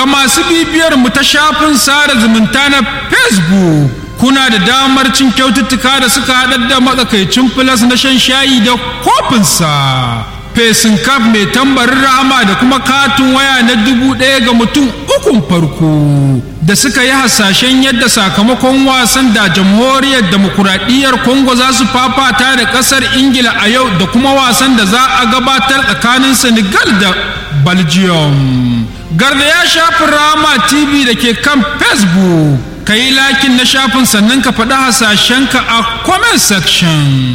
ga masu bibiyar mu ta shafin sada zumunta na facebook kuna da damar cin kyaututtuka da suka haɗar da matsakaicin filas na shan shayi da kofinsa fesin kaf mai tambarin rahama da kuma katin waya na dubu ɗaya ga mutum ukun farko da suka yi hasashen yadda sakamakon wasan da jamhuriyar demokuraɗiyyar congo za su fafata da ƙasar ingila a yau da kuma wasan da za a gabatar tsakanin senegal da belgium garda ya shafi rama tv da ke kan facebook ka yi lakin na shafin sannan ka faɗi hasashenka a comment section